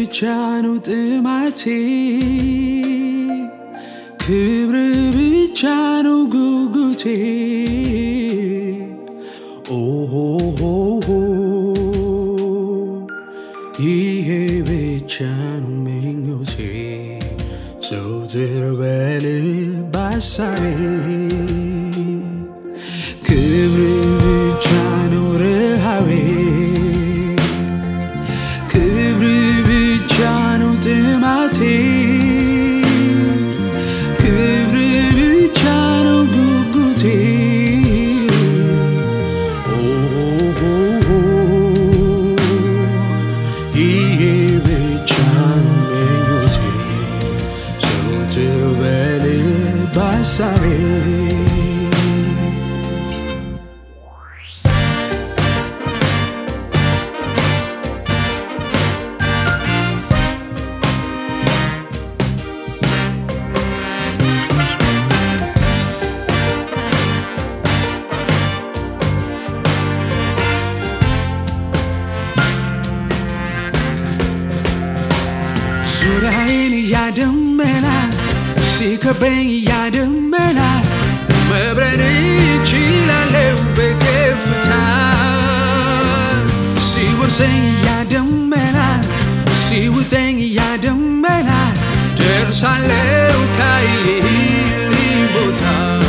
ብቻ ነው ጥማቴ ክብር ብቻ ነው ጉጉቴ ኦሆሆሆ ይሄ ብቻ ነው ምኞቴ ዘውትር በልብ ሐሳቤ ክብር ብቻ ነው ረሃቤ ክብር ብቻ ነው ጥማቴ ክብር ብቻ ነው ጉጉቴ ኦሆሆሆ ይሄ ብቻ ነው ምኞቴ ዘወትር በልብ ሐሳቤ ዙሪያዬን እያደመና ሲከበኝ እያደመና መብረር እችላለሁ በከፍታ ሲወርሰኝ እያደመና ሲውጠኝ እያደመና ደርሳለሁ ካየህልኝ ቦታ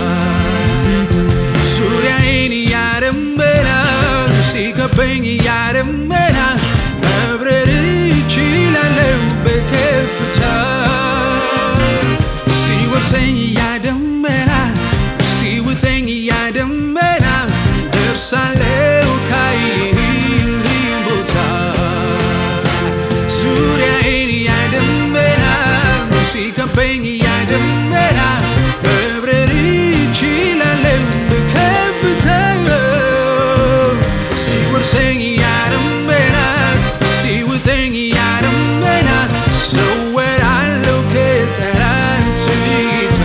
ዙሪያዬን እያደመና ሲከበኝ እያደመና መብረር እችላለሁ በከፍታ ሲወርሰኝ እያደመና ሲውጠኝ እያደመና ደርሳለሁ ካየህልኝ ቦታ ዙሪያዬን እያደመና ሲከበኝ እያደመና መብረር እችላለሁ በከፍታ ሲወርሰኝ እያደመና ሲውጠኝ እያደመና ሰወራለሁ ከጠላት እይታ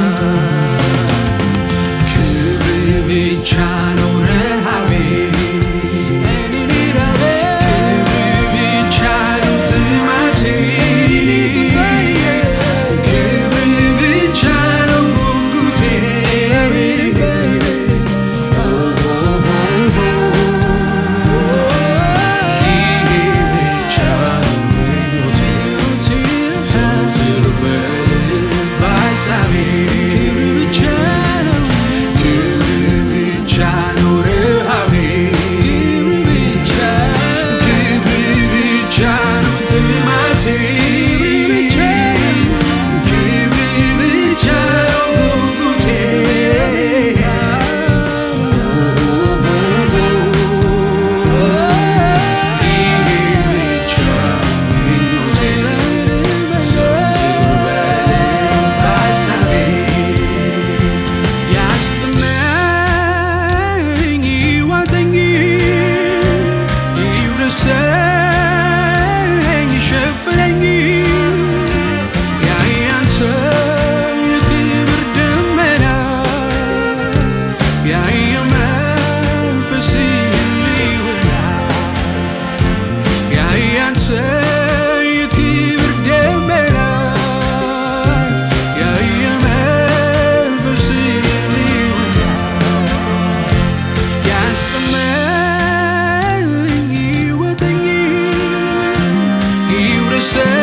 ክብር ብቻ ነው ረሃቤ ክብር ብቻ ነው ጥማቴ ክብር ብቻ ነው ጉጉቴ ይሄ ብቻ ነው ምኞቴ ዘወትር በልብ ሐሳቤ ክብር ብቻ ነው ክብር ብቻ ነው ረሃቤ ክብር ብቻ ክብር ብቻ ነው ጥማቴ ክብር ብቻ ነው ጉጉቴ ይሄ ብቻ ምኞቴ ዘወትር በልብ ሐሳቤ ያስጥመኝ ይዋጠኝ ይውረሰኝ ይሸፍነኝ ያያንተ የክብር ደመና ያየ መንፈስ ህልውና ያያንተ የክብር ደመና ያየ መንፈስ ህልውና ያስጥመኝ ይወጠኝ ይውረሰኝ